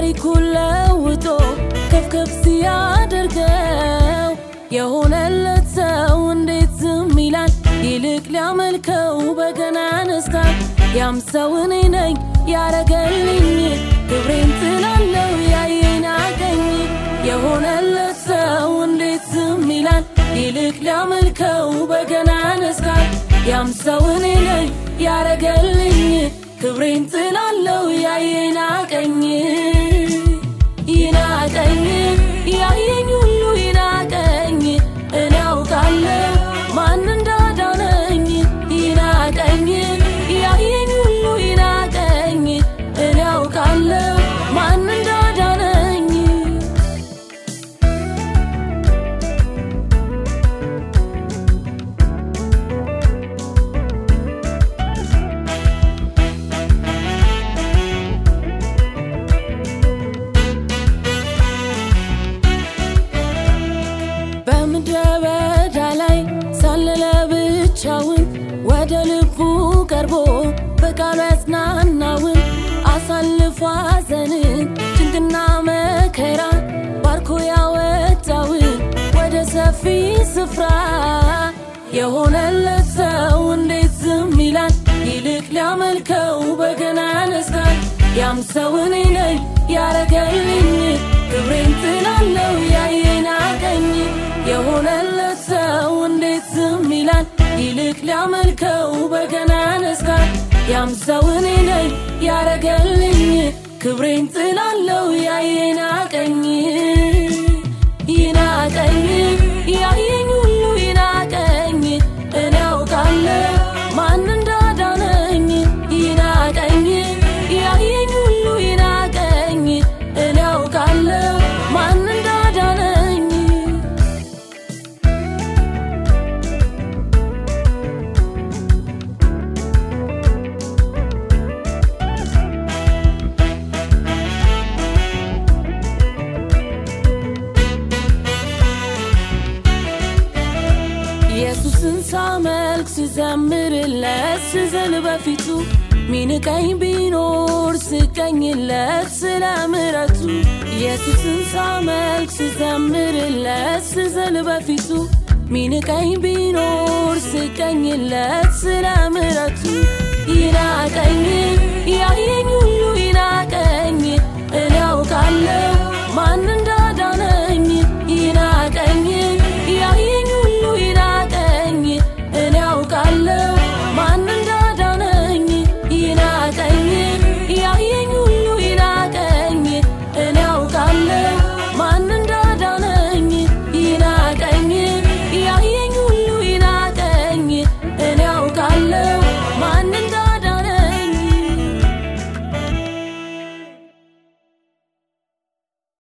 ታሪኩን ለውጦ ከፍከፍ ሲያደርገው የሆነለት ሰው እንዴት ዝም ይላል? ይልቅ ሊያመልከው በገና ያነሳል። ያም ሰው እኔ ነኝ ያረገልኝ ክብሬን ጥላለው ያየኝ አገኝ የሆነለት ሰው እንዴት ዝም ይላል? ይልቅ ሊያመልከው በገና ያነሳል። ያም ሰው እኔ ነኝ ያረገልኝ ክብሬን ጥላለው ያየኝ አቀኝ ይናቀኝ ያየኝ ሁሉ ይናቀኝ እኔ አውቃለሁ ማን እንዳዳነኝ ይናቀኝ ያየኝ ሁሉ ይናቀኝ እኔ አውቃለሁ ማን እንዳዳነኝ በምድረ በዳ ላይ ሳለለ ብቻውን ወደ ልቡ ቀርቦ በቃሉ ያጽናናውን አሳልፎ ሐዘንን ጭንቅና መከራ ባርኮ ያወጣውን ወደ ሰፊ ስፍራ የሆነለት ሰው እንዴት ዝም ይላል? ይልቅ ሊያመልከው በገና ያነሳል። ያም ሰው እኔ ነኝ ያረገልኝ ክብሬን ጥላለው ያየኝ አቀኝ የሆነለት ሰው እንዴት ዝም ይላል? ይልቅ ሊያመልከው በገና ያነሳል። ያም ሰው እኔ ነኝ ያረገልኝ ክብሬን ጥላለው ያየኝ አቀኝ ይናቀኝ ያየኝ ሁሉ ይናቀኝ እኔ አውቃለሁ ማን እንዳዳነኝ ይናቀኝ ያየኝ ሁሉ ይናቀኝ እኔ አውቃለሁ ማን እንዳዳነኝ ኢየሱስን ሳመልክ ስዘምርለት ስዘል በፊቱ ሚንቀኝ ቢኖር ስቀኝለት ስለ ምረቱ ኢየሱስን ሳመልክ ስዘምርለት ስዘል በፊቱ ሚንቀኝ ቢኖር ስቀኝለት ስለ